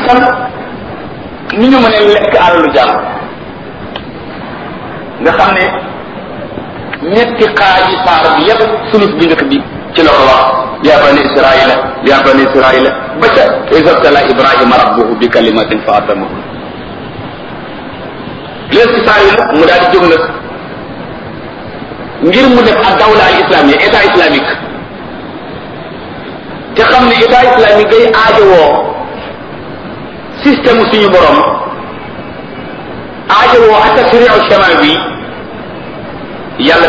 itam ni ñu mën a lekk alalu jàmm nga xam ne ñetti xaaji saar bi yépp sulus bi njëkk bi ci la ko wax yaa bani israila yaa bani israila ba ca isabtala ibrahima rabbuhu bi kalimatin fa atamahu léegi ci saar yi nag mu daal di jóg nag ngir mu def ak dawla al islamia état islamique te xam ne état islamique day aajowoo système suñu borom aajowoo ak tashriu shamawi yàlla